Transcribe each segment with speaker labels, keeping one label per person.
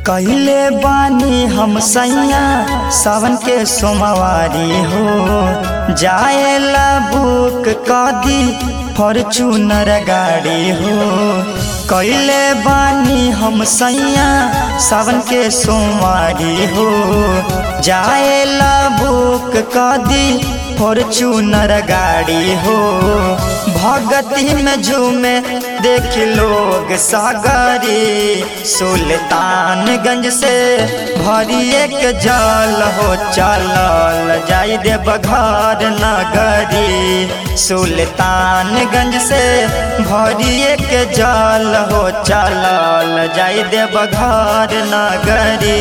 Speaker 1: कहले बानी हम सैया सावन के सोमवारी हो जाएला बुक कदी फॉर्चूनर गाड़ी हो कहले बानी हम सैया सावन के सोमवारी हो जाएला बुक कदी फॉर्चूनर गाड़ी हो भगती में झूमे देख लोग सागरी सुल्तानगंज से भरिए के जल हो चलल जाई दे बघार नगरी सुल्तानगंज से भरिए के जल हो चलल जाई दे बघार नगरी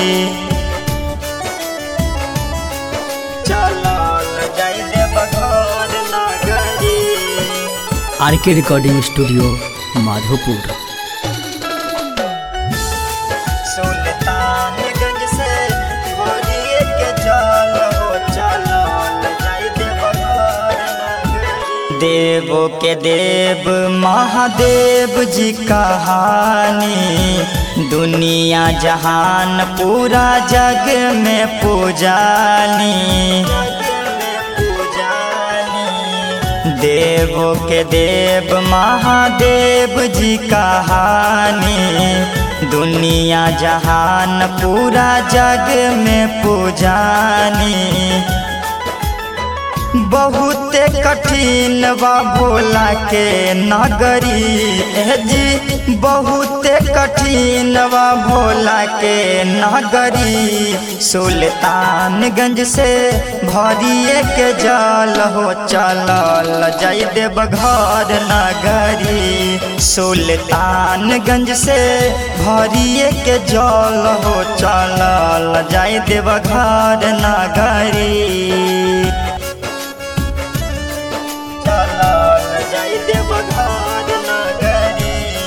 Speaker 1: चलल जाई दे बघार नगरी
Speaker 2: आर के रिकॉर्डिंग स्टूडियो माधोपुर
Speaker 1: सुल्तानगंज से भरिए के जल हो चलल जाई दे बघार नगरी। देवो के देव महादेव जी कहानी दुनिया जहान पूरा जग में पूजानी देव के देव महादेव जी कहानी दुनिया जहान पूरा जग में पूजानी बहुत कठिन बा भोला के नगरी ए जी बहुत कठिन बा भोला के नगरी सुल्तानगंज से भरिए के जल हो चलल जाई देव घर नगरी सुल्तानगंज से भरिए के जल हो चलल जाई देव घर नगरी चलल जाई देव घर नगरी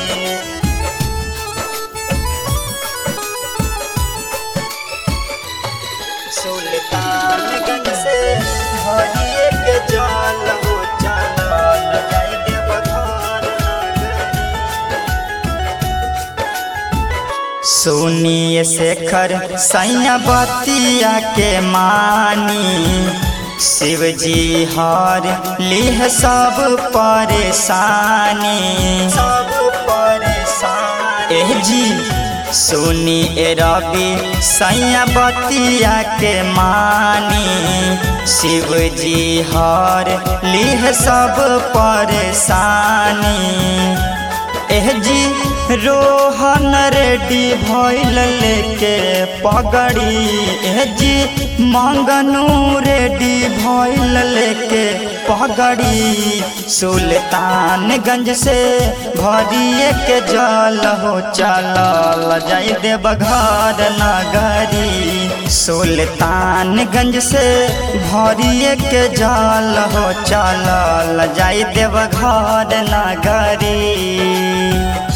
Speaker 1: सुल्तानगंज से भरिए के जल हो चलल जाई देव घर नगरी सुनिए शेखर सैया बतिया के मानी शिव जी हर लिह सब परेशानी सब परेशानी एह जी सुनी ए रवि सैया बतिया के मानी शिव जी हर लिह सब परेशानी एह जी रोहन रेडी भइल लेके पगड़ी एह जी मंगनू रेडी भइल लेके पगड़ी सुल्तानगंज से भरिए के जल हो चलल जाई देव घर नगरी सुल्तानगंज से भरिए के जल हो चलल जाई देव घर नगरी